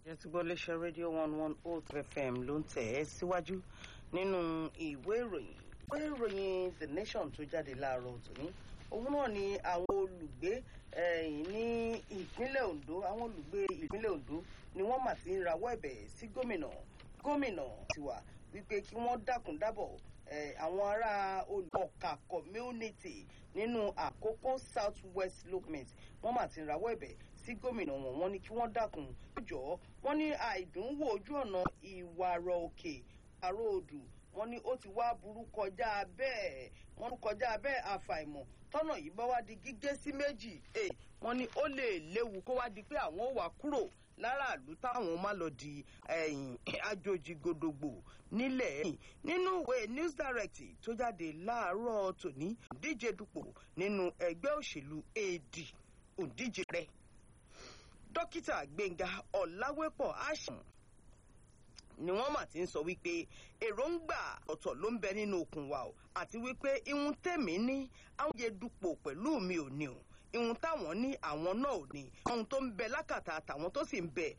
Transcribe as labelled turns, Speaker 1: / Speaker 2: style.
Speaker 1: ẹtùgbọ́léṣẹ́ rédíò one one oh three fm ló ń tẹ̀ ẹ́ síwájú nínú ìwé ìròyìn ìwé ìròyìn the nation tó jáde láàárọ̀ tòní òun náà ni àwọn olùgbé ní ìpínlẹ̀ ondo àwọn olùgbé ìpínlẹ̀ ondo ni wọ́n mà ti ń rawọ́ ẹ̀bẹ̀ sí gómìnà gómìnà tiwa wípé kí wọ́n dákun dábọ̀ àwọn ará olùkọ́ka community nínú àkókò south west locment wọ́n mà ti ń rawọ́ ẹ̀bẹ̀ sí gómìnà wọn wọ́n ní kí wọ́n dákun jọ wọ́n ní àìdùnwò ojú ọ̀nà ìwàrọ̀ òkè àrò odù wọ́n ní ó ti wá burú kọjá bẹ́ẹ̀ wọ́n kọjá bẹ́ẹ̀ àfàìmọ̀ tọ́nà yìí bá wá di gígé sí méjì wọ́n ní ó lè léwu kó wá di pé àwọn ò wá kúrò láràlú táwọn má lọ di àjòjì gòdògbò nílẹ̀ ẹ̀yìn nínú ìwé news direct tó jáde láàárọ̀ tòní díje dupò nínú ẹgbẹ́ òṣèlú ad òdíje rẹ̀ dókítà gbẹ̀ngà ọ̀làwẹ́pọ̀ àṣàn ni wọ́n mà ti ń sọ wípé èròǹgbà ọ̀tọ̀ ló ń bẹ nínú okùn wa o àti wípé ihun tèmi ní àwọn yẹ dupò pẹ̀lú mi ò ní o ihun táwọn ní àwọn náà ò ní ohun tó ń bẹ lákàtà àtàwọn tó sì ń bẹ